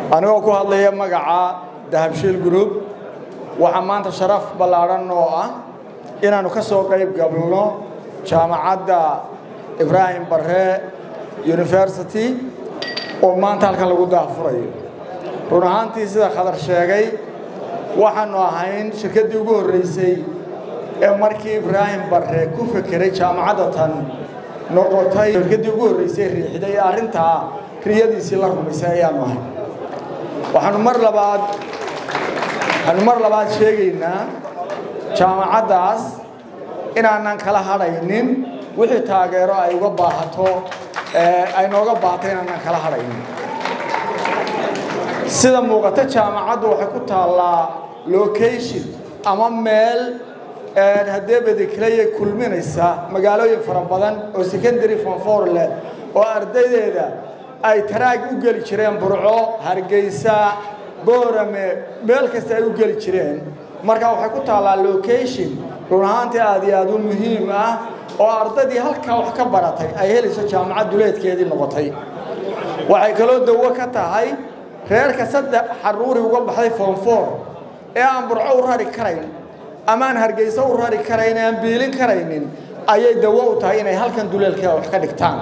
anigoo ku hadlaya magaca dahabshiil group waxaa maanta sharaf ballaadhan oo ah inaannu ka soo qayb galno jaamacadda ibraahim barre university oo maanta halkan lagu daafurayo run ahaantii sida khadar sheegay waxaannu ahayn shirkaddii ugu horraysay ee markii ibraahim barre ku fekeray jaamacadda tan noqotay shirkaddii ugu horraysay riixday ee arrintaa riyadiisii la rumaysay ayaannu ahay waxaanu mar labaad waxaanu mar labaad sheegaynaa jaamacaddaas inaanan kala hadhaynin wixii taageero ay uga baahato ay nooga baahato inaanan kala hadhaynin sida muuqata jaamacaddu waxay ku taallaa location ama meel haddee badikelaya kulminaysa magaalooyin fara badan oo secondary fonfor leh oo ardaydeeda ay taraag u geli jireen burco hargeysa boorame meel kasta ay u geli jireen marka waxay ku taallaa location run ahaantii aad iyo aad u muhiim ah oo ardaydii halkaa wax ka baratay ay helayso jaamacad duleedkeedii noqotay waxay kaloo dawo ka tahay reerka saddex xaruuri uga baxday foonfoor ee aan burco u rari karayn ama aan hargeyso u rari karayn ee aan biilin karaynin ayay dawo u tahay inay halkan duleelkeeda wax ka dhigtaan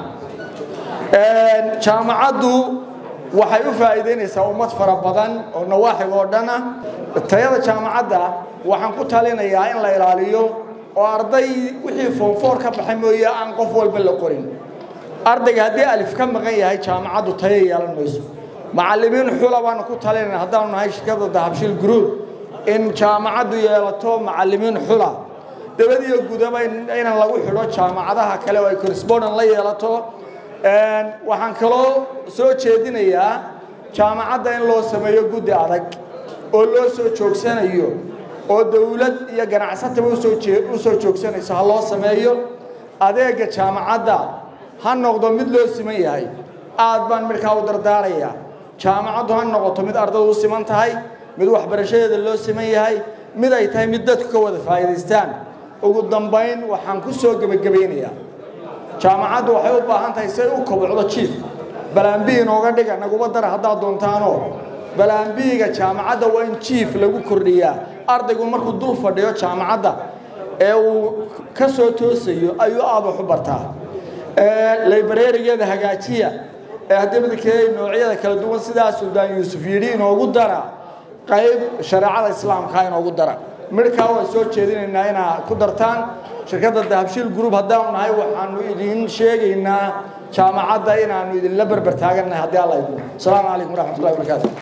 jaamacaddu waxay u faa'iidaynaysaa ummad fara badan oo nawaaxig oo dhan ah tayada jaamacadda waxaan ku talinayaa in la ilaaliyo oo arday wixii foonfoor ka baxay mooye aan qof walba la qorin ardayga haddii alif ka maqan yahay jaamacaddu tayo yeelan mayso macallimiin xula baanu ku talinayna haddaanu nahay shirkadda dahabshiil group in jaamacaddu yeelato macallimiin xula dabadiyo gudaba inaan lagu xidho jaamacadaha kale oo ay correspondent la yeelato waxaan kaloo soo jeedinayaa jaamacadda in loo sameeyo guddi adag oo loo soo joogsanayo oo dawlad iyo ganacsataba usoo usoo joogsanayso ha loo sameeyo adeega jaamacadda ha noqdo mid loo siman yahay aad baan midkaa u dardaarayaa jaamacaddu ha noqoto mid ardadu u siman tahay mid waxbarashadeeda loo siman yahay mid ay tahay mid dadku ka wada faa'iidaystaan ugu dambayn waxaan ku soo gebagabaynayaa jaamacaddu waxay u baahan tahay say u kobocdo jiif balaambi inooga dhiga naguba dara haddaad doontaanoo balaambiiga jaamacadda waa in jiif lagu kordhiyaa ardaygu markuu dul fadhiyo jaamacadda ee uu ka soo toosayo ayuu aad wax u bartaa librarigeeda hagaajiya ee haddii midkeeda noocyada kala duwan sidaa suldaan yuusuf yidhi inoogu dara qayb shareecada islaamka inoogu dara midhkaa waan soo jeedinaynaa inaa ku dartaan shirkadda dahabshiil group haddaanu nahay waxaanu idin sheegaynaa jaamacadda inaanu idinla berber taagannahay haddii alla idmo asalaamu calaykum waraxmatullahi wabarakaatu